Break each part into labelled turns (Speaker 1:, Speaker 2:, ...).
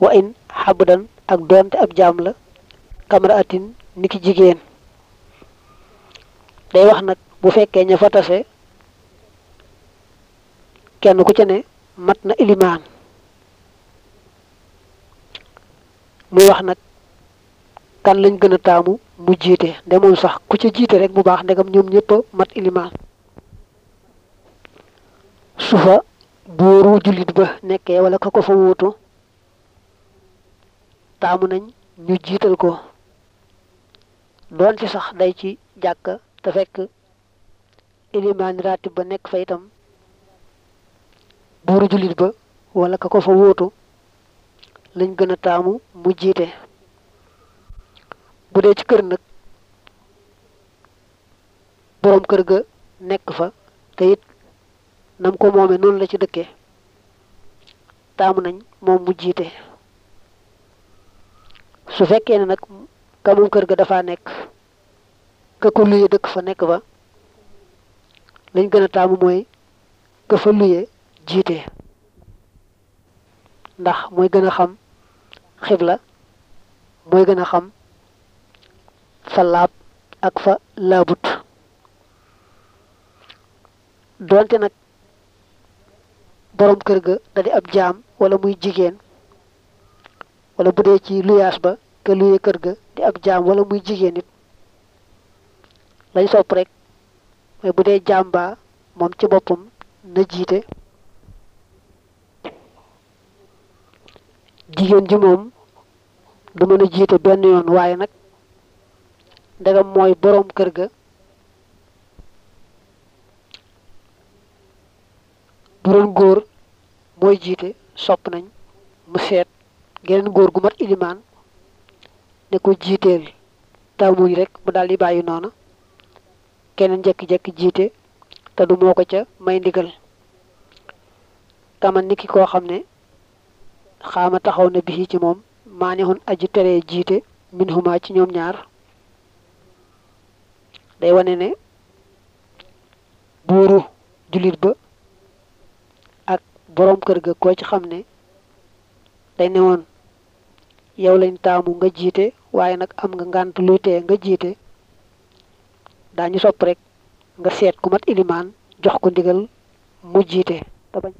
Speaker 1: wa in xabdan ak doonte ab jaam la kamara atin niki jigéen day wax nag bu fekkee ña fa tase kenn ku ca ne mat na ilimaan muy wax nag kan lañ gën a taamu mu jiite nde moom sax ku ca jiite rek bu baax ndegam ñoom ñëpp a mat ilimaan su fa buuru jullit ba nekkee wala ka ko fa wuutu taamu nañ ñu jiital ko doon ci sax day ci jàkka te fekk ilimaan ratib ba nekk fa itam buuru jullit ba wala ka ko fa wuutu lañ gën a taamu mu jiite bu dee ci kër nag boroom kër ga nekk fa te it nam ko moome noonu la ci dëkkee taamu nañ moom mu jiite su fekkee ne nag ka moom kër ga dafa nekk ka ko luye dëkk fa nekk fa lañ gën a taamu mooy ka fa luye jiite ndax mooy gën a xam xibla mooy gën a xam fa laab ak fa laabut doonte nag boroom kër ga da di ab jaam wala muy jigéen wala bu dee ci luyaas ba ka luye kër ga di ab jaam wala muy jigéen it lañ sopp rek mooy bu dee jaam baa moom ci boppam na jiite jigéen ji moom du mën a jiite benn yoon waaye nag ndegam mooy boroom kër ga bu doon góor mooy jiite sopp nañ mu seet geneen góor gu mat ilimaan ne ko jiiteel taamuñ rek mu daal di bàyyi noona keneen jekki-jekki jiite te du moo ko ca may ndigal kaman niki koo xam ne xaama taxaw na bii ci moom maa ne xun aji teree jiite min huma ci ñoom ñaar day wane ne buuru jullit ba ak boroom kër ga koo ci xam ne day ne woon yow lañ taamu nga jiite waaye nag am nga ngànt luy tee nga jiite daañu sopp rek nga seet ku mat ilimaan jox ko ndigal mu jiite te bañ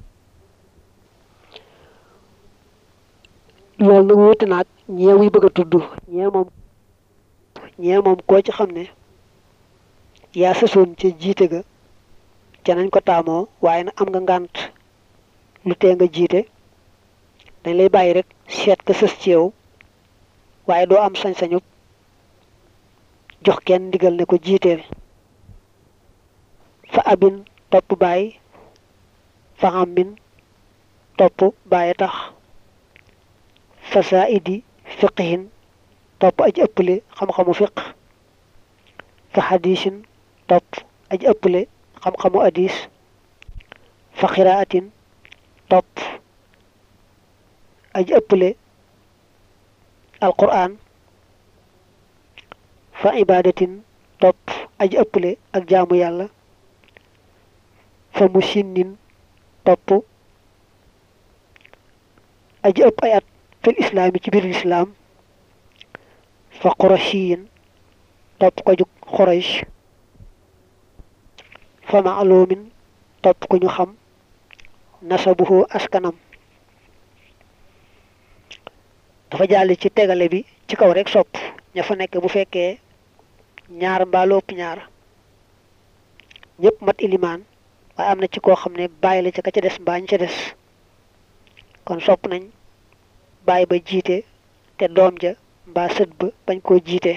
Speaker 1: loolu nag wuute naag ñee wuy bëgg a tudd ñee moom ñee moom koo ci xam ne yaa sësoon ca jiite ga ca nañ ko taamoo waaye nag am nga ngànt lu tee nga jiite dañ lay bàyyi rek seet ka sës ci yow waaye doo am sañ-sañu jox kenn ndigal ne ko jiiteel fa abin topp bàyyi fa xammin topp bàyyi tax fa saa idi fiqihin topp aji ëpple xam-xamu fiq fa xadiisin topp aji ëpple xam-xamu hadis fa xiraatin topp aji ëpple alquran fa ibadatin topp aji ëpple ak jaamu yàlla fa mu sinnin topp aji ëpp ay at fil islaam yi ci biir lislaam fa qurashiyin topp ko jug quraysh fa maalumin topp ku ñu xam nasabuhu askanam dafa jàll ci tegale bi ci kaw rek sopp ña fa nekk bu fekkee ñaar mbaaloo ëpp ñaar ñëpp mat ilimaan waaye am na ci koo xam ne bàyyi la ca ka ca des mbaa ñu ca des kon sopp nañ bàyyi ba jiite te doom ja mbaa sët ba bañ koo jiite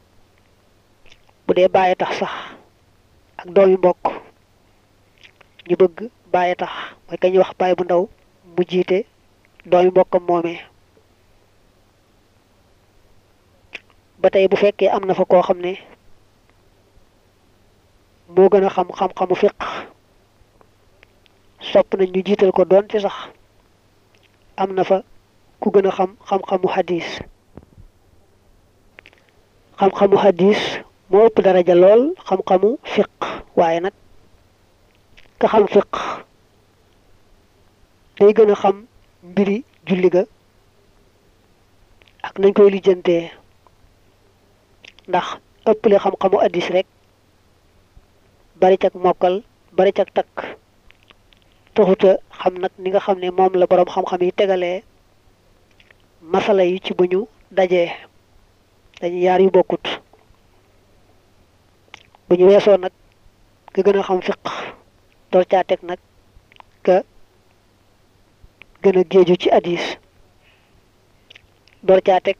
Speaker 1: bu dee bàyyi tax sax ak doom yu mbokk ñu bëgg bàyyi tax mooy ka ñuy wax bàyyi bu ndaw mu jiite doom yu mbokkam moomee ba tey bu fekkee am na fa koo xam ne moo gën a xam xam-xamu fiq sopp nañ ñu jiital ko doon ci sax am na fa ku gën a xam xam-xamu hadis xam-xamu hadis moo ëpp daraja lool xam-xamu fiq waaye nag ka xam fiq day gën a xam mbiri julli ga ak nañ koy lijjantee ndax ëpple xam-xamu addis rek bari cag mokkal bari cag takk taxuta xam nag ni nga xam ne moom la boroom xam-xam yi tegalee masala yi ci bu ñu dajee dañu yaar yu bokkut bu ñu weesoo nag ka gën a xam fiq door caa teg nag ka gën a géeju ci addis door caa teg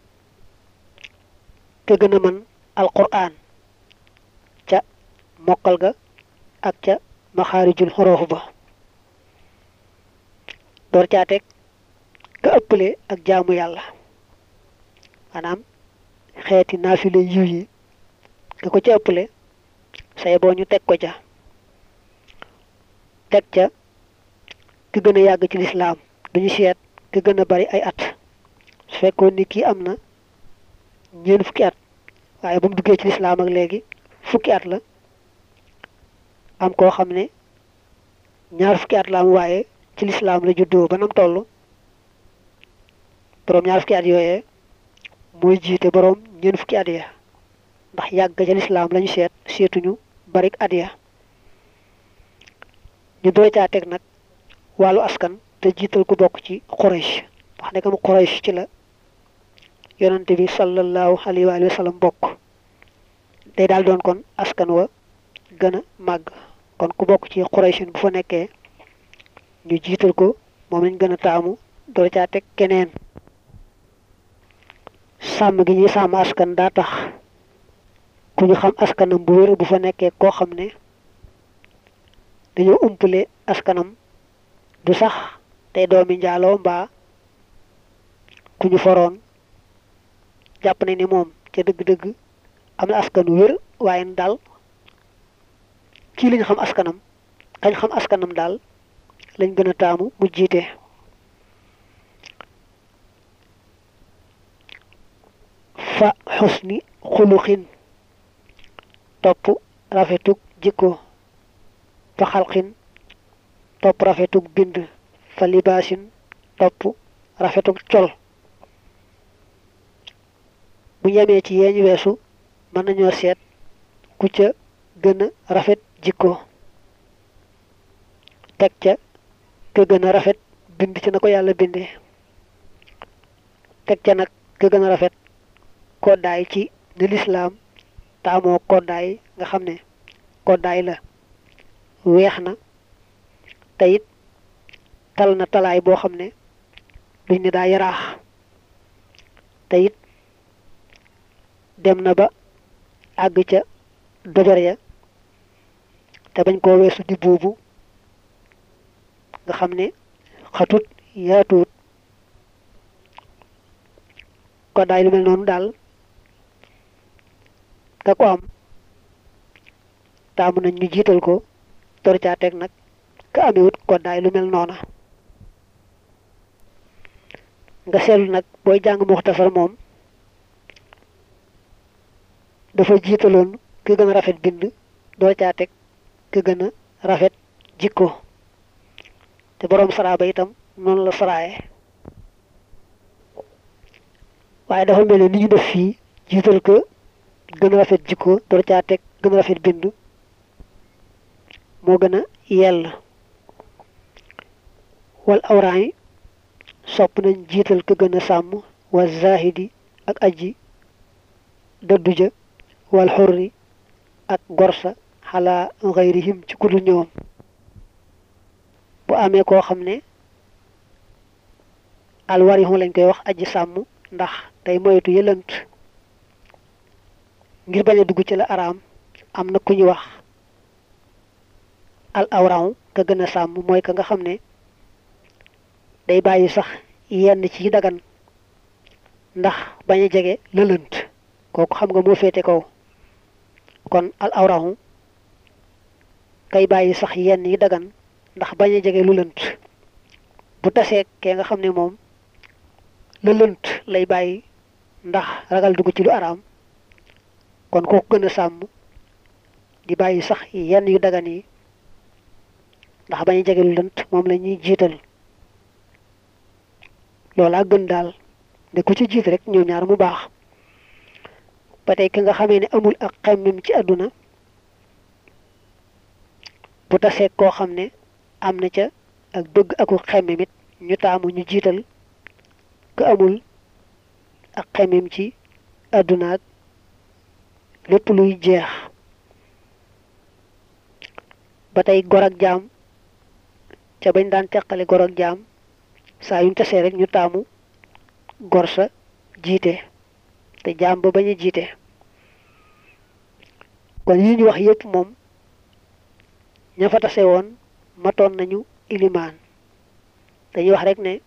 Speaker 1: ka gën a mën alquran ca mokkal ga ak ca maxaarijul xoroof ba door caa teg ka ëppale ak jaamu yàlla maanaam xeeti naafile yiw yi nga ko ca ëppale say boo ñu teg ko ca teg ca ki gën a yàgg ci lislaam duñu seet ki gën a bari ay at su fekkoon ni kii am na ñeent fukki at waaye ba mu duggee ci lislaam ak léegi fukki at la am koo xam ne ñaar fukki at la am waaye ci lislaam la juddoo ba nam toll boroom ñaar fukki at yooyee mooy jiite boroom ñeent fukki at ya ndax yàgg ca lislaam lañu seet seetuñu barik at ya ñu doy caa teg nag wàllu askan te jiital ku bokk ci Quraysh ndax nekkam Quraysh ci la yonante bi sallallahu alayhi wa sallam bokk day daal doon kon askan wa gën a màgg kon ku bokk ci Quraysh bu fa nekkee ñu jiital ko moom lañ gën a taamu doy caa teg keneen sàmm gi ñuy sàmm askan daa tax ku ñu xam askanam bu wér bu fa nekkee koo xam ne dañoo umpale askanam du sax tey doomi njaaloo mbaa ku ñu foroon jàpp nañ ni moom ca dëgg-dëgg am na askan wu wér waaye daal kii lañ xam askanam kañ xam askanam daal lañ gën a taamu mu jiite fa xusni xuluxin topp rafetug jikko fa xalqin topp rafetug bind fa libaasin topp rafetug col bu yemee ci yeeñu weesu mën nañoo seet ku ca gën a rafet jikko teg ca ka gën a rafet bind ci na ko yàlla bindee teg ca nag ka gën a rafet koddaay ci ni lislaam taamoo koddaay nga xam ne koddaay la weex na te it tal na talaay boo xam ne duñ ne daa yaraax te it dem na ba àgg ca dojor ya te bañ koo weesu di buubu nga xam ne xatut yaatuut koddaay lu mel noonu daal ka ko am taamu nañ ñu jiital ko tor caa teg nag ka amewut koddaay lu mel noona nga seetlu nag booy jàng muxtasar moom dafa jiitaloon ki gën a rafet bind door caa teg ki gën a rafet jikko te boroom saraaba itam noonu la saraaye waaye dafa mel ne ni ñu def fii jiital ko gën a rafet jikko door caa teg gën a rafet bind moo gën a yell wal awraan yi sopp nañ jiital ko gën a sàmm wa zahidi ak aji dëddu ja wal xurri ak gorsa xalaa xayrihim ci kudu ñoom bu amee koo xam ne alwarixu lañ koy wax aji sàmm ndax day moytu yëlant ngir bañ a dugg ci la araam am na ku ñu wax al awraw ka gën a sàmm mooy ka nga xam ne day bàyyi sax yenn ci dagan ndax bañ a jege lëlënt kooku xam nga moo féete kaw kon al awrahu kay bàyyi sax yenn yi dagan ndax bañ a jege lu lënt bu tasee kee nga xam ne moom la lënt lay bàyyi ndax ragal dugg ci lu araam kon kooku gën a sàmm di bàyyi sax yenn yu dagan yi ndax bañ a jege lu lënt moom la ñuy jiital loolaa gën daal ne ku ci jiit rek ñoom ñaar mu baax ba tey ki nga xamee ne amul ak xemmem ci àdduna bu tasee koo xam ne am na ca ak bëgg aku xemmem it ñu taamu ñu jiital ku amul ak xemmem ci àdduna ak lépp luy jeex ba tey gor ak jaam ca bañ daan teqale gor ak jaam saa yuñ tasee rek ñu taamu gor sa jiite te jaam ba bañ a jiite kon yi ñu wax yépp moom ña fa tase woon matoon nañu ilimaan dañuy wax rek ne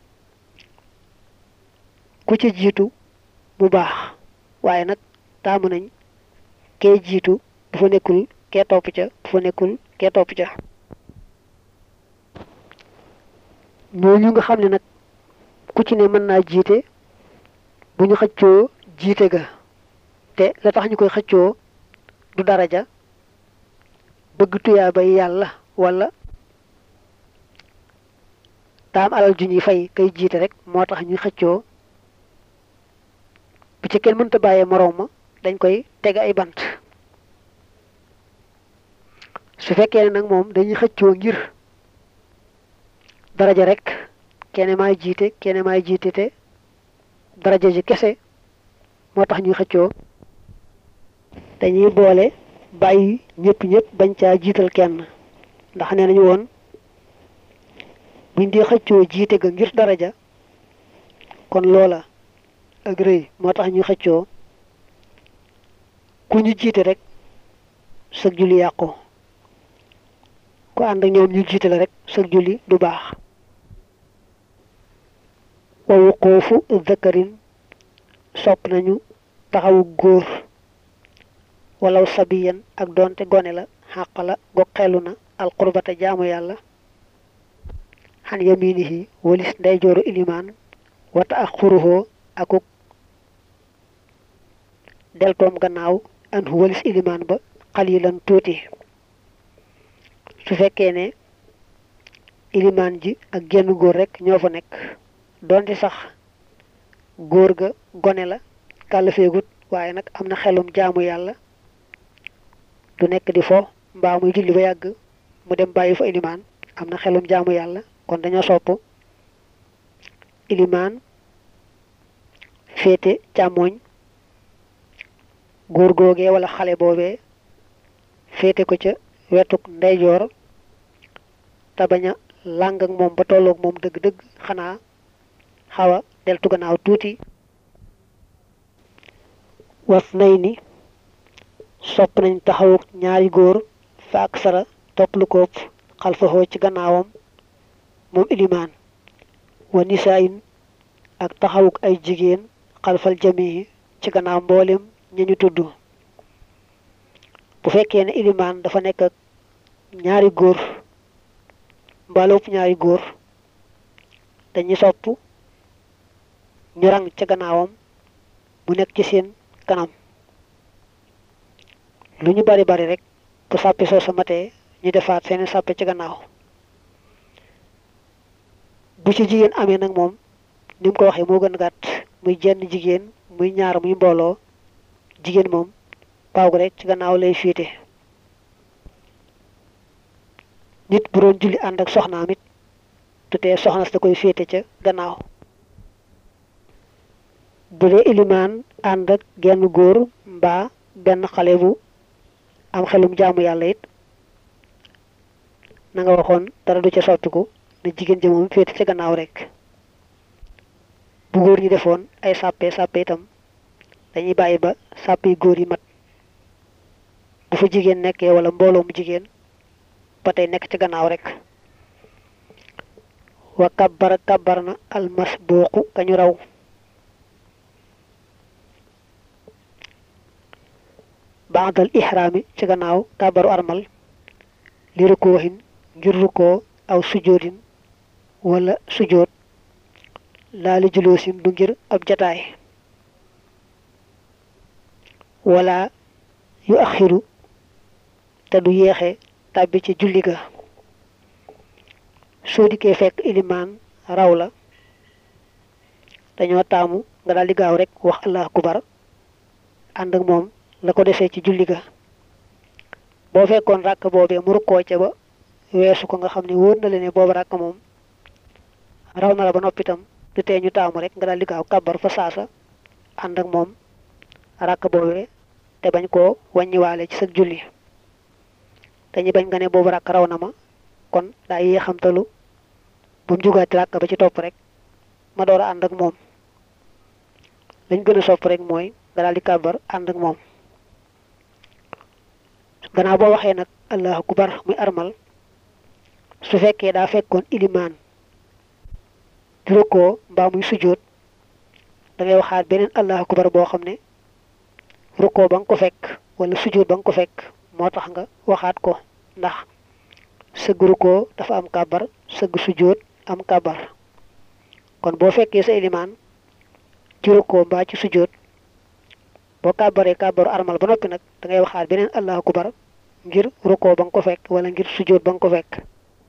Speaker 1: ku ci jiitu bu baax waaye nag taamu nañ kee jiitu bu fa nekkul kee topp ca bu fa nekkul kee topp ca ñooñu nga xam ne nag ku ci ne mën naa jiite bu ñu xëccoo jiite ga te la tax ñu koy xëccoo du daraja bëgg tuyaa bay yàlla wala taam alal ju ñuy fay kay jiite rek moo tax ñuy xëccoo bu ci kenn mënta bàyyee moroom ma dañ koy teg ay bant su fekkee ne nag moom dañuy xëccoo ngir daraja rek kenn maay jiite kenn maay jiite te daraja ji kese moo tax ñuy xëccoo dañuy boole bàyyi ñëpp ñëpp bañ caa jiital kenn ndax nee nañu woon buñ dee xëccoo jiite ga ngir daraja kon loola ak rëy moo tax ñuy xëccoo ku ñu jiite rek sëg julli yàqu ku ànd ak ñoom ñu jiite la rek sëg julli du baax wa wuquufu zakarin sopp nañu taxawu góor walaw sabiyan ak doonte gone la xàq la go xelu na alqurbata jaamu yàlla xan yaminihi walis ndeyjooru ilimaan wata ak xuruhoo akuk deltoom gannaaw anhu walis ilimaan ba xalilan tuuti su fekkee ne ilimaan ji ak genn góor rek ñoo fa nekk doonte sax góor ga gone la kàllafeegut waaye nag am na xelum jaamu yàlla du nekk di fo mbaa muy julli ba yàgg mu dem bàyyi fa ilimaan am na xelum jaamu yàlla kon dañoo sopp ilimaan féete càmmooñ góor googee wala xale boobee féete ko ca wetuk ndeyjoor te bañ a làng ak moom ba tolloog moom dëgg-dëgg xanaa xaw a deltu gannaaw tuuti was nay ni sopp nañ taxawuk ñaari góor fa ak sara topp lu koop xalfaxoo ci gannaawam moom ilimaan wa nisaayin ak taxawuk ay jigéen xalfal jamii ci gannaaw mboolem ña ñu tudd bu fekkee ne ilimaan dafa nekk ak ñaari góor mbaaloopp ñaari góor dañuy sopp ñu rang ca gannaawam mu nekk ci seen kanam lu ñu bari bari rek bu sàppi soo sa matee ñu defaat seeni sàppe ci gannaaw bu ci jigéen amee nag moom ni mu ko waxee moo gën gàtt muy jenn jigéen muy ñaar muy mbooloo jigéen moom paaw rek ci gannaaw lay fiite nit bu doon julli ànd ak soxnaam it tutee soxna si da koy féete ca gannaaw bu dee ilimaan ànd ak genn góor mbaa benn xale bu am xelum jaamu yàlla it na nga waxoon dara du ca soppiku ne jigéen ja moom féete ca gannaaw rek bu góor ñi defoon ay sàppe sàppe itam dañuy bàyyi ba sàpp yi góor yi mat bu fa jigéen nekkee wala mbooloo mu jigéen ba tey nekk ci gannaaw rek wa kabbara kabbar na almas booqu kañu raw baadal ihraami ci gannaaw kàbbaru armal li rukkoohin ngir rukkoo aw sujoodin wala sujood laa li juloosin du ngir ab jataay wala yu axiru te du yeexe tàbbi ci julli ga soo dikkee fekk ilimaan raw la dañoo taamu nga daal di gaaw rek wax allah akubar ànd ak moom la ko desee ci julli ga boo fekkoon ràkk boobee mu rukkoo ca ba weesu ko nga xam ne wóor na la ne boobu ràkk moom raw na la ba noppitam du tee ñu taamu rek nga daal di gaaw kàbbar fa saasa ànd ak moom ràkk boobee te bañ koo wàññiwaale ci sa julli dañuy bañ nga ne boobu ràkk raw na ma kon daa yee xamtalu bu mu jugaati ràkk ba ci topp rek ma door a ànd ak moom lañ gën a sopp rek mooy nga daal di kàbbar ànd ak moom gannaaw boo waxee nag allahu akbar muy armal su fekkee daa fekkoon ilimaan di rukkoo mbaa muy sujjóot da ngay waxaat beneen allahu akbar boo xam ne rukkoo ba nga ko fekk wala sujjóot ba nga ko fekk moo tax nga waxaat ko ndax sëgg rukkoo dafa am kàbbar sëgg sujjóot am kàbbar kon boo fekkee sa ilimaan ci rukkoo mbaa ci sujjóot boo kàbbaree kàbbaru armal ba noppi nag da ngay waxaat beneen allahu akbar ngir rukkoo ba nga ko fekk wala ngir sujjóot ba nga ko fekk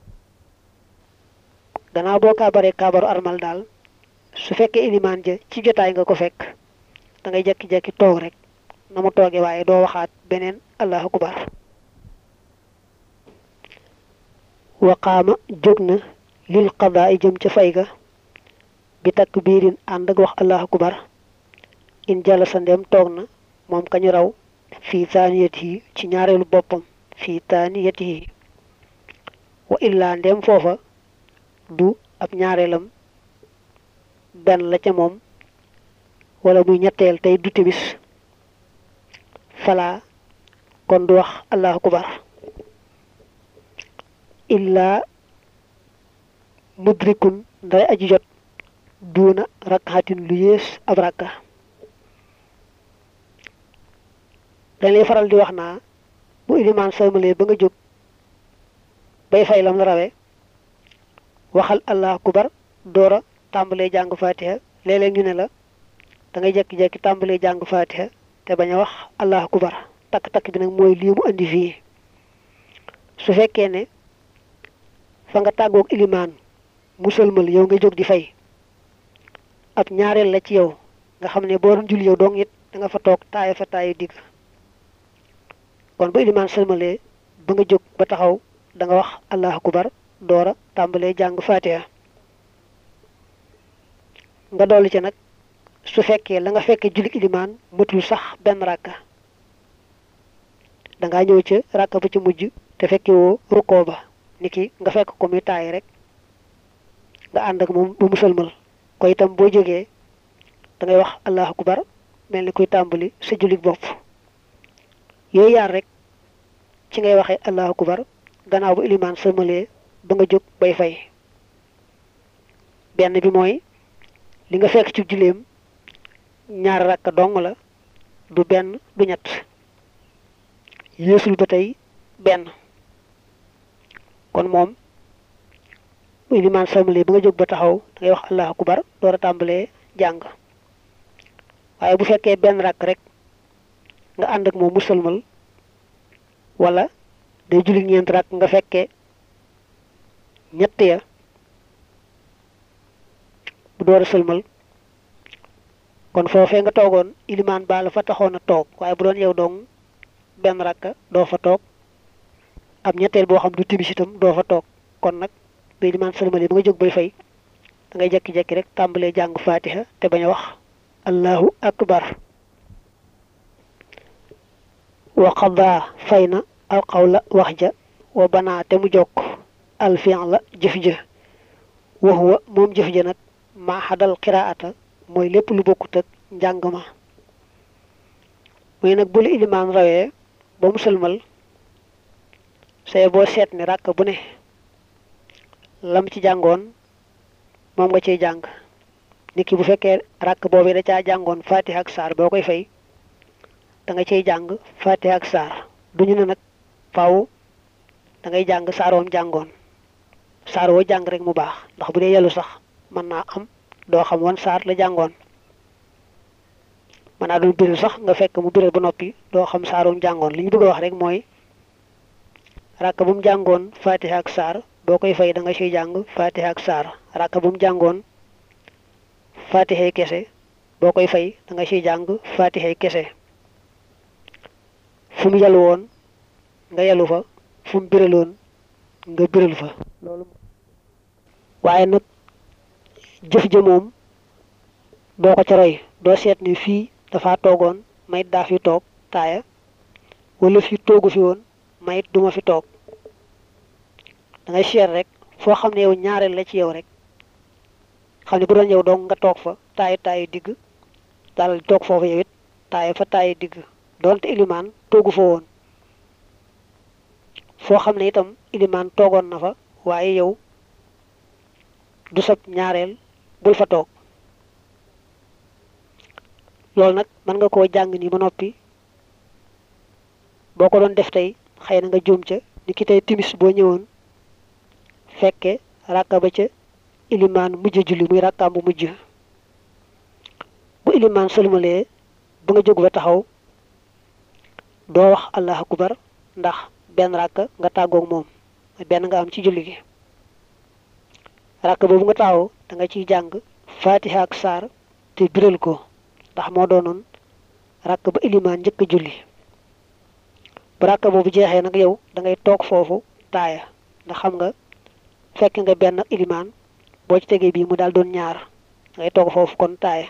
Speaker 1: gannaaw boo kàbbaree kàbbaru armal daal su fekkee ilimaan ja ci jotaay nga ko fekk da ngay jekki-jekki toog rek na mu tooge waaye doo waxaat beneen allahu akbar waqaama jóg na lil qadaa i jëm ca fay ga bi takk biirin ànd ak wax allahu akbar in jàll sa ndem toog na moom kañu raw fii taaniyat yi ci ñaareelu boppam fii taaniyat yi wa illaa ndem foofa du ab ñaareelam benn la ca moom wala muy ñetteel tey du timis falaa kon du wax allahu akbar illaa mudrikun nday aji jot duuna rakkatin lu yées ab rakka dañ lay faral di wax naa bu ilimaan sëlmalee ba nga jóg bay fay lam la rawe waxal allah akubar doora tàmbalee jàng fatiha léeg-léeg ñu ne la da ngay jekki-jekki tàmbalee jàng fatiha te bañ a wax allah akubar takk-takk bi nag mooy lii mu andi fii su fekkee ne fa nga tàggoog ilimaan mu sëlmal yow nga jóg di fay ab ñaareel la ci yow nga xam ne boo doon julli yow dong it da nga fa toog taaya fa taayu digg kon bu ilimaan sëlmalee ba nga jóg ba taxaw da nga wax allahu akbar doora tàmbalee jàng fatiha nga dolli ci nag su fekkee la nga fekkee julli ilimaan matul sax benn ràkka dangaa ñëw ca ràkka ba ci mujj te fekke woo rukkoo ba niki nga fekk ko muy taay rek nga ànd ak moom ba mu sëlmal ko itam boo jógee da ngay wax allahu akbar mel ni kuy tàmbali sa jullit bopp yooyu yaar rek ci ngay waxee allahu akbar gannaaw bu ilimaan sëlmalee ba nga jóg bay fay benn bi mooy li nga fekk ci julleem ñaar rakka dong la du benn du ñett yéesul ba tey benn kon moom bu ilimaan sëlmalee ba nga jóg ba taxaw da ngay wax allahu akbar door a tàmbalee jàng waaye bu fekkee benn rakk rek nga ànd ak moom mu sëlmal wala day julli ñeent rakk nga fekkee ñett ya bu door a sëlmal kon foofee nga toogoon ilimaan baa la fa taxoon a toog waaye bu doon yow dong benn rakka doo fa toog ab ñetteel boo xam du timis itam doo fa toog kon nag bu ilimaan sëlmal yi ba nga jóg bay fay da ngay jekki-jekki rek tàmbalee jàng faatiha te bañ a wax allahu akbar wa qadaa fay na alqawla wax ja wa banaa te mu jokk alfian la jëf ja wa huwa moom jëf ja nag maa xadal qiraata mooy lépp lu bokkut ak njàng ma muy nag bu la ilimaan rawee ba mu sëlmal say boo seet ni ràkk bu ne lam ci jàngoon moom nga ciy jàng nit ki bu fekkee ràkk boobu da caa jàngoon fatiha ak saar boo koy fay da nga ciy jàng fatiha ak saar duñu ne nag faaw da ngay jàng saar woom jàngoon saar woo jàng rek mu baax ndax bu dee yellu sax mën naa am doo xam woon saar la jàngoon mën naa doon biral sax nga fekk mu biral ba noppi doo xam saar woom jàngoon li ñu bëgg a wax rek mooy ràkk bu mu jàngoon fatiha ak saar boo koy fay da nga ciy jàng fatiha ak saar ràkk bu mu jàngoon fatixay kese boo koy fay da nga ciy jàng fatixay kese fu mu yalu woon nga yalu fa fu mu biraloon nga biral fa loolu waaye nag jëf ja moom doo ko ca roy doo seet ni fii dafa toogoon mayit daa fi toog taaya wala fii toogu fi woon mayit duma fi toog da ngay seet rek foo xam ne yow ñaareel la ci yow rek xam ne bu doon yow dong nga toog fa taaya taaya digg daal di toog foofu yow it taaya fa taaya digg doonte ilimaan toogu fa woon foo xam ne itam ilimaan toogoon na fa waaye yow du sab ñaareel bul fa toog loolu nag mën nga koo jàng ni ba noppi boo ko doon def tey xëy na nga juum ca ni ki tey timis boo ñëwoon fekke ràkka ba ca ilimaan mujj julli muy ràkkaam bu mujj bu ilimaan sëlmalee ba nga jóg ba taxaw doo wax allahu akbar ndax benn ràkka nga tàggoog moom benn nga am ci julli gi ràkk boobu nga taxaw da nga ciy jàng fatiha ak saar te biral ko ndax moo doonoon ràkk ba ilimaan njëkk julli bu ràkk boobu jeexee nag yow da ngay toog foofu taaya ndax xam nga fekk nga benn ilimaan boo ci tegee bii mu daal doon ñaar da ngay toog foofu kon taaya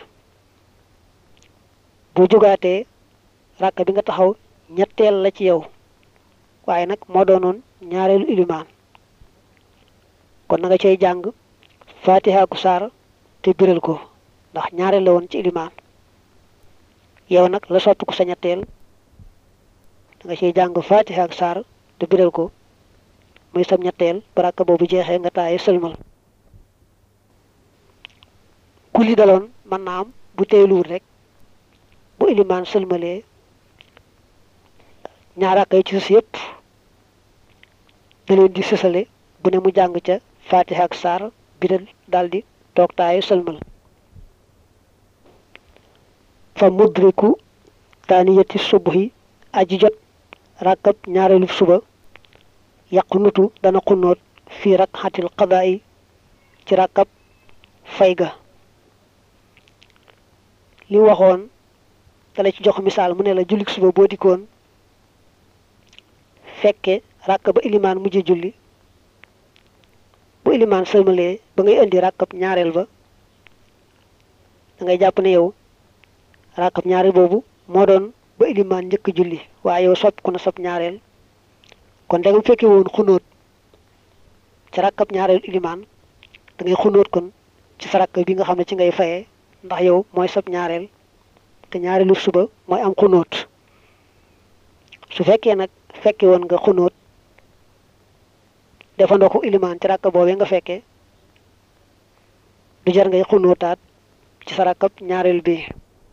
Speaker 1: boo jógaatee ràkk bi nga taxaw ñetteel la ci yow waaye nag moo doonoon ñaareelu ilimaan kon na nga cay jàng fatiha ku saar te biral ko ndax ñaareel la woon ci ilimaan yow nag la soppi ko sa ñetteel da nga cay jàng fatiha ak saar te biral ko muy sam ñetteel baraka boobu jeexee nga taaye sëlmal ku li daloon mën naa am bu teeluwul rek bu ilimaan sëlmalee ñaaraka yi ci sus yépp da leen di sësale bu ne mu jàng ca fatiha ak saar biral daldi toog taayu sëlmal fa mudriku taaniyati subhi aji jot rakkab ñaareelu suba yàqu nutu dana xunnoot fii rakxatil qadaa'i ci rakkab fay ga li waxoon dala ci jox misaal mu ne la jullik suba boo dikkoon fekke rakk ba ilimaan mujj julli bu ilimaan sëlmalee ba ngay indi rakkab ñaareel ba da ngay jàpp ne yow rakkab ñaareel boobu moo doon ba ilimaan njëkk julli waaye yow sopp ku na sab ñaareel kon da nga fekke woon xunóot ci rakkab ñaareel ilimaan da ngay xunóot kon ci sa rakk bi nga xam ne ci ngay fayee ndax yow mooy sab ñaareel te ñaareelu suba mooy am xunóot su fekkee nag fekke woon nga xunóot defandoo ko ilimaan ci rakk boobee nga fekkee du jar ngay xunóotaat ci sa rakkab ñaareel bi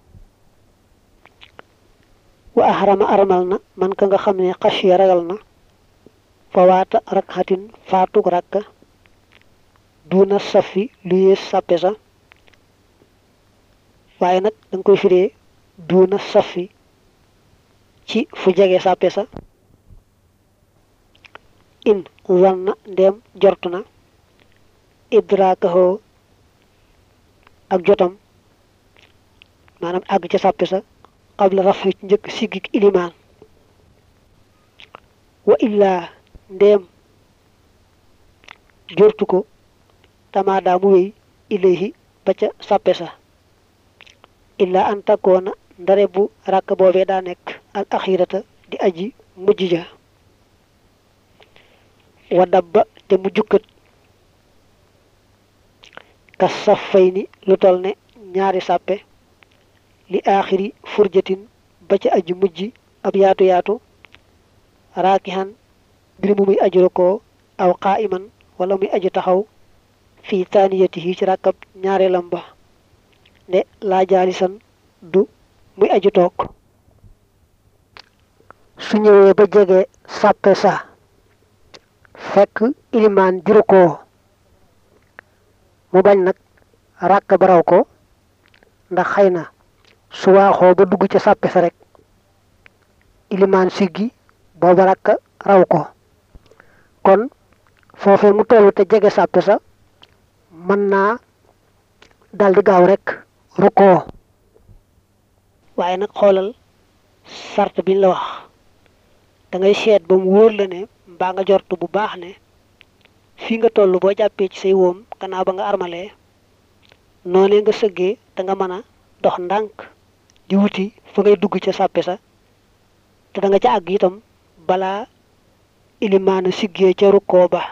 Speaker 1: wa ahrama armal na man ka nga xam ne xasiya ragal na fa waata rakxatin faatug rakka duna safi lu yées sàppe sa waaye nag danga koy firee duna safi ci fu jege sàppe sa in wanna ndem jortu na idraakahoo ak jotam maanaam àgg ca sàppe sa qabla rafi ci njëkk siggik ilimaan wa illaa ndéem jortu ko tamaadaa mu wéy ilayhi ba ca sàppe sa illaa an takkoona ndare bu ràkk boobee daa nekk al axirata di aji mujj ja wa dabba te mu jukkat kas saf fay ni lu tol ne ñaari sàppe li aaxiri furjatin ba ca aji mujj ab yaatu yaatu raakihan mbir mu muy aju ko aw qaa'iman wala muy aju taxaw fii taaniyatihi ci ràkkab ñaareelam ba ne laa jaalisan du muy aju toog su ñëwee ba jege sàppe sa fekk ilimaan juru ko mu bañ nag ràkk ba raw ko ndax xëy na su waaxoo ba dugg ca sàppe sa rek ilimaan siggi booba ràkk raw ko kon foofee mu tollu te jege sàppe sa mën naa dal di gaaw rek rukkoo waaye nag xoolal sart biñ la wax da ngay seet ba mu wóor la ne mbaa nga jortu bu baax ne fii nga toll boo jàppee ci say wóom gannaaw ba nga armalee noonee nga sëggee da nga mën a dox ndànk di wuti fa ngay dugg ca sàppe sa te da nga ca àgg itam balaa ilimaana siggee ca rukkoo ba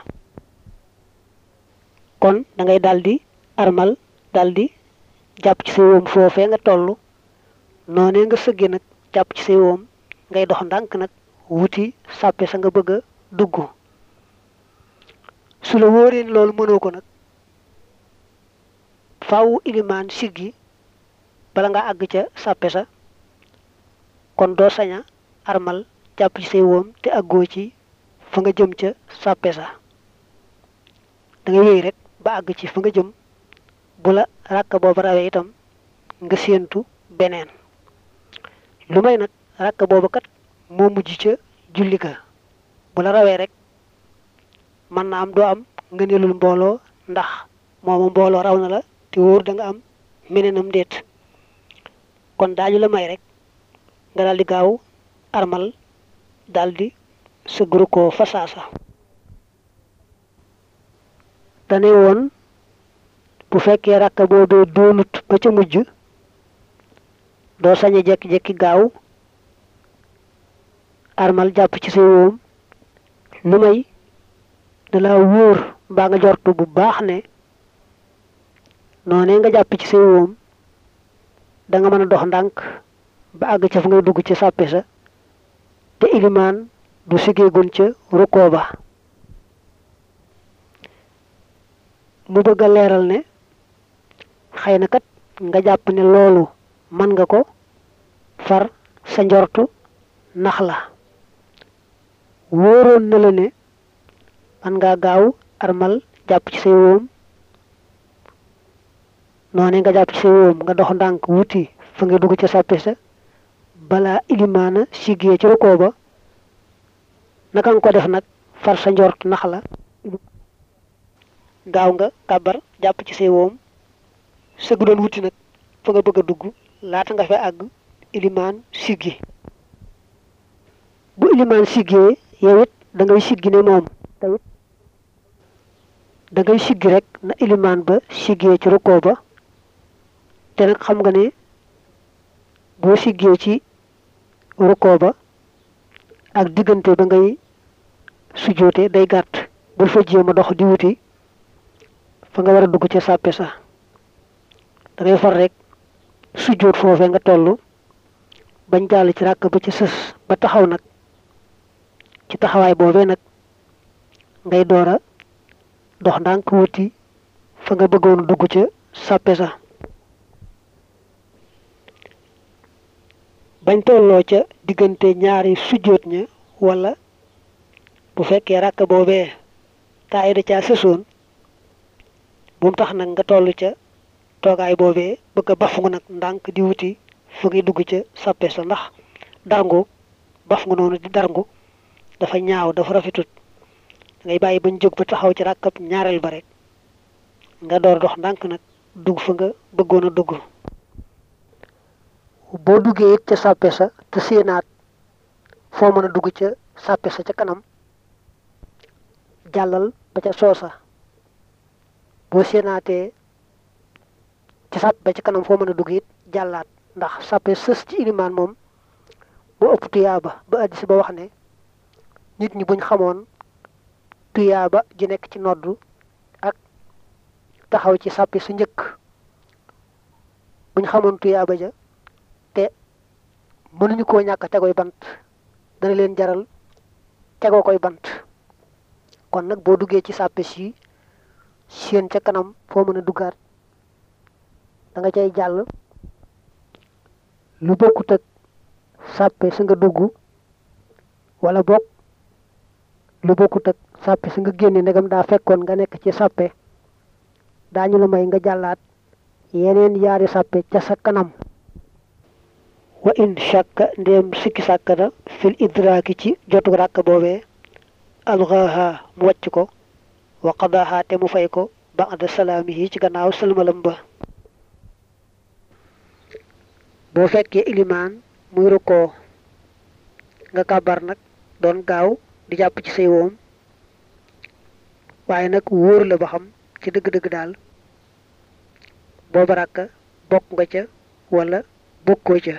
Speaker 1: kon da ngay daldi armal daldi jàpp ci say wóom foofee nga toll noonee nga sëggee nag jàpp ci say wóom ngay dox ndànk nag wuti sàppe sa nga bëgg a dugg su la wóoree ni loolu mënoo ko nag faaw ilimaan siggi bala nga àgg ca sàppe sa kon doo saña armal jàpp ci say wóom te àggoo ci fa nga jëm ca sàppe sa da ngay wéy rek ba àgg ci fa nga jëm bu la ràkka booba rawee itam nga séentu beneen lu may nag ràkka booba kat moo mujj ca julli ga bu la rawee rek mën na am doo am nga nelul mbooloo ndax mooma mbooloo raw na la te wóor da nga am meneenam déet kon daañu la may rek nga daldi gaaw armal daldi sëggru ko fa saasa dane woon bu fekkee rakka boobee doonut ba ca mujj doo sañe jekki-jekki gaaw armal jàpp ci say wóom lu may da la wóor mbaa nga jortu bu baax ne noonee nga jàpp ci say wóom da nga mën a dox ndànk ba àgg ca fa ngay dugg ci sàppe sa te ilimaan du siggeegun ca rukkoo ba mu bëgg a leeral ne xëy na kat nga jàpp ne loolu mën nga ko far sa njortu nax la wóoroon na la ne man ngaa gaaw armal jàpp ci say wóom noonu nga jàpp ci say wóom nga dox ndànk wuti fa nga dugg ca sàppe sa balaa ilimaana siggee ci rukkoo ba naka nga ko def nag far sa njort nax la gaaw nga kàbbar jàpp ci say woom sëgg doon wuti nag fa nga bëgg a dugg laata nga fa àgg ilimaan siggi bu ilimaan siggee yow it da ngay siggi ne moom te it da ngay siggi rek na ilimaan ba siggee ci rukkoo ba te nag xam nga ne boo siggee ci rukkoo ba ak diggante ba ngay sujoote day gàtt bul fa jéem a dox di wuti fa nga war a dugg ca sàppe sa da ngay far rek sujoot foofee nga toll bañ jàll ci ràkk ba ci sës ba taxaw nag ci taxawaay boobee nag ngay door a dox ndànk wuti fa nga bëggoon dugg ca sàppe sa bañ tolloo ca diggante ñaari sujjóot ña wala bu fekkee ràkk boobee taay da caa sësoon bu mu tax nag nga toll ca toogaay boobee bëgg a bafungu nag ndànk di wuti fu ngi dugg ca sàppe sa ndax darngu bafungu noonu di darngu dafa ñaaw dafa rafetut ngay bàyyi bañ jóg ba taxaw ci ràkkab ñaareel ba rek nga door dox ndànk nag dugg fa nga bëggoon a dugg boo duggee it ca sàppe sa te séenaat foo mën a dugg ca sàppe sa ca kanam jàllal ba ca soosa boo séenaatee ca sàppe ba ca kanam foo mën a dugg it jàllaat ndax sàppe sës ci ilimaan moom bu ëpp tuyaaba ba addis ba wax ne nit ñi buñ xamoon tuyaaba ji nekk ci noddu ak taxaw ci sàppe su njëkk buñ xamoon tuyaaba ja te mënuñu koo ñàkk tegoy bant dana leen jaral tegoo koy bant kon nag boo duggee ci sàppe si seen ca kanam foo mën a duggaat da nga cay jàll lu bokkut ak sàppe sa nga dugg wala bokk lu bokkut ak sàppe sa nga génne ndegam daa fekkoon nga nekk ci sàppe daañu la may nga jàllaat yeneen yaari sàppe ca sa kanam wa in shakka ndéem sikki sàkk na fil idraaki ci jotu ràkk boobee alxaaha mu wàcc ko wa qadaaha te mu fay ko ba'da salaamihi ci gannaaw sëlmalam ba boo fekkee ilimaan muy rukkoo nga kàbbar nag doon gaaw di jàpp ci say woom waaye nag wóor la ba xam ci dëgg-dëgg daal booba ràkka bokk nga ca wala bokkoo ca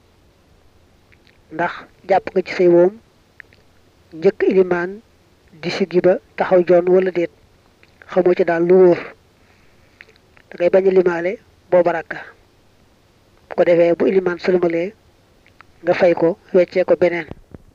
Speaker 1: ndax jàpp nga ci say woom njëkk ilimaan di siggi ba taxaw joon wala déet xamoo ci daal lu wóor da ngay bañ a limaale booba ràkka bu ko defee bu ilimaan sëlmalee nga fay ko weccee ko beneen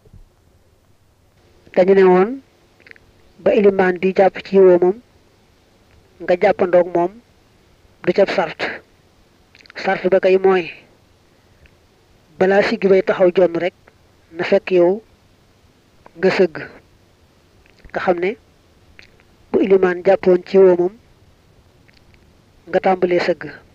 Speaker 1: dañu ne woon ba ilimaan di jàpp ci woomam nga jàppandoog moom du ca sart sart ba kay mooy balaa siggi bay taxaw jonn rek na fekk yow nga sëgg nga xam ne bu ilimaan jàppoon ci woomam nga tàmbalee sëgg